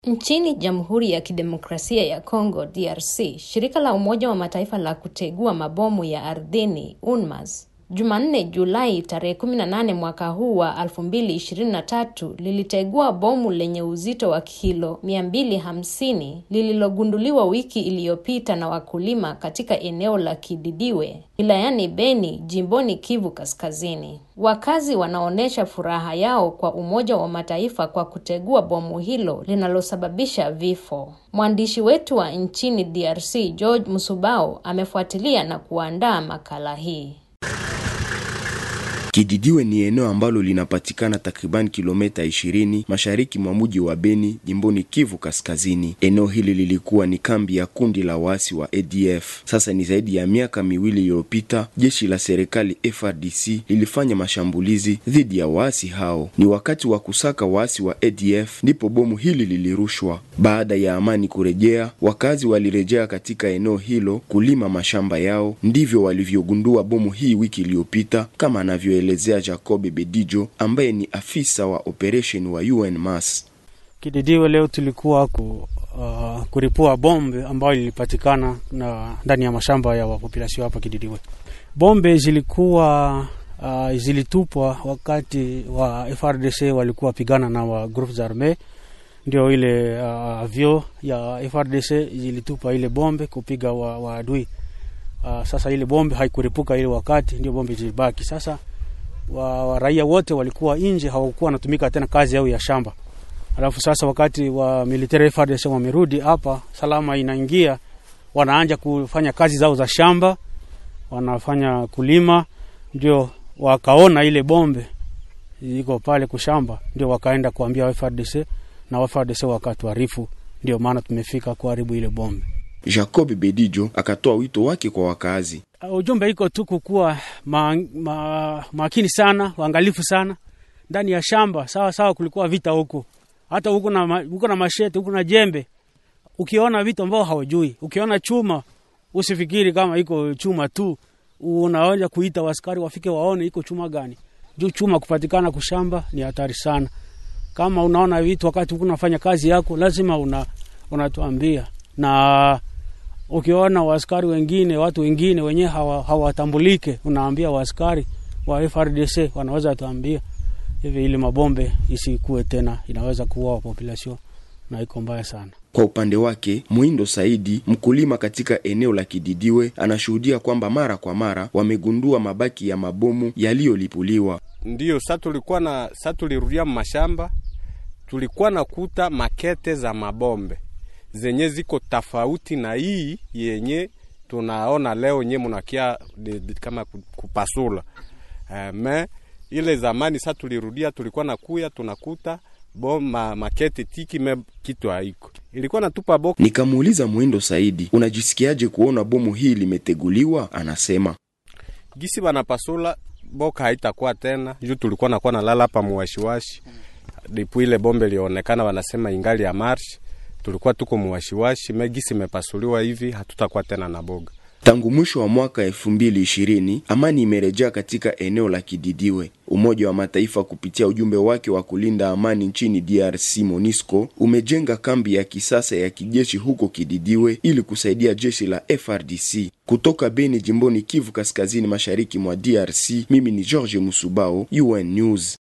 Nchini Jamhuri ya Kidemokrasia ya Kongo DRC, shirika la Umoja wa Mataifa la kutegua mabomu ya ardhini UNMAS Jumanne Julai tarehe 18 mwaka huu wa 2023 lilitegua bomu lenye uzito wa kilo 250 lililogunduliwa wiki iliyopita na wakulima katika eneo la Kididiwe wilayani Beni jimboni Kivu Kaskazini. Wakazi wanaonyesha furaha yao kwa Umoja wa Mataifa kwa kutegua bomu hilo linalosababisha vifo. Mwandishi wetu wa nchini DRC George Musubao amefuatilia na kuandaa makala hii. Kididiwe ni eneo ambalo linapatikana takriban kilomita 20 mashariki mwa mji wa Beni jimboni Kivu Kaskazini. Eneo hili lilikuwa ni kambi ya kundi la waasi wa ADF. Sasa ni zaidi ya miaka miwili iliyopita, jeshi la serikali FRDC lilifanya mashambulizi dhidi ya waasi hao. Ni wakati wa kusaka waasi wa ADF ndipo bomu hili lilirushwa. Baada ya amani kurejea, wakazi walirejea katika eneo hilo kulima mashamba yao. Ndivyo walivyogundua bomu hii wiki iliyopita, kama anavyo elezea Jacob Bedijo ambaye ni afisa wa operation wa UNMAS. Kididiwe leo tulikuwa ku, uh, kuripua bombe ambayo lilipatikana na ndani ya mashamba ya wapopulasio hapa Kididiwe. Bombe zilikuwa uh, zilitupwa wakati wa FRDC walikuwa wapigana na wa groupe arme, ndio ile uh, avyo ya FRDC zilitupa ile bombe kupiga wa, wa adui. Uh, sasa ile bombe haikuripuka ile wakati, ndio bombe zilibaki sasa wa, wa raia wote walikuwa nje, hawakuwa wanatumika tena kazi yao ya shamba. Alafu sasa wakati wa military FARDC wamerudi hapa, salama inaingia, wanaanja kufanya kazi zao za shamba, wanafanya kulima, ndio wakaona ile bombe iko pale kushamba, ndio wakaenda kuambia FARDC na FARDC wakatuarifu, ndio maana tumefika kuharibu ile bombe. Jacob Bedijo akatoa wito wake kwa wakazi. Ujumbe iko tu kukuwa ma, ma, makini sana, uangalifu sana ndani ya shamba. Sawa sawa, kulikuwa vita huku, hata huku na, huku na mashete huku na jembe. Ukiona vitu ambao hawajui, ukiona chuma usifikiri kama iko chuma tu, unaweza kuita waskari wafike waone iko chuma gani. Juu chuma kupatikana kushamba ni hatari sana. Kama unaona vitu wakati huku unafanya kazi yako, lazima una unatuambia na ukiona waaskari wengine watu wengine wenyewe hawatambulike, hawa unaambia waaskari wa FRDC wanaweza tuambia hivi, ili mabombe isikue tena, inaweza kuua population na iko mbaya sana. Kwa upande wake Mwindo Saidi, mkulima katika eneo la Kididiwe, anashuhudia kwamba mara kwa mara wamegundua mabaki ya mabomu yaliyolipuliwa. Ndiyo sa tulikuwa na sa tulirudia mashamba, tulikuwa na kuta makete za mabombe zenye ziko tofauti na hii yenye tunaona leo nye munakia de, de, kama kupasula uh, me ile zamani sa tulirudia, tulikuwa na kuya tunakuta bom ma, makete tiki me kitu haiko ilikuwa natupa boka. Nikamuuliza Mwindo Saidi, unajisikiaje kuona bomu hii limeteguliwa? Anasema gisi banapasula boka haitakuwa tena juu tulikuwa nakuwa nalala hapa muwashiwashi dipu ile bombe lionekana, wanasema ingali ya marshi tulikuwa tuko muwashiwashi megisi imepasuliwa hivi, hatutakuwa tena na boga. Tangu mwisho wa mwaka elfu mbili ishirini amani imerejea katika eneo la Kididiwe. Umoja wa Mataifa kupitia ujumbe wake wa kulinda amani nchini DRC MONUSCO umejenga kambi ya kisasa ya kijeshi huko Kididiwe ili kusaidia jeshi la FRDC. Kutoka Beni jimboni Kivu Kaskazini mashariki mwa DRC, mimi ni George Musubao, UN News.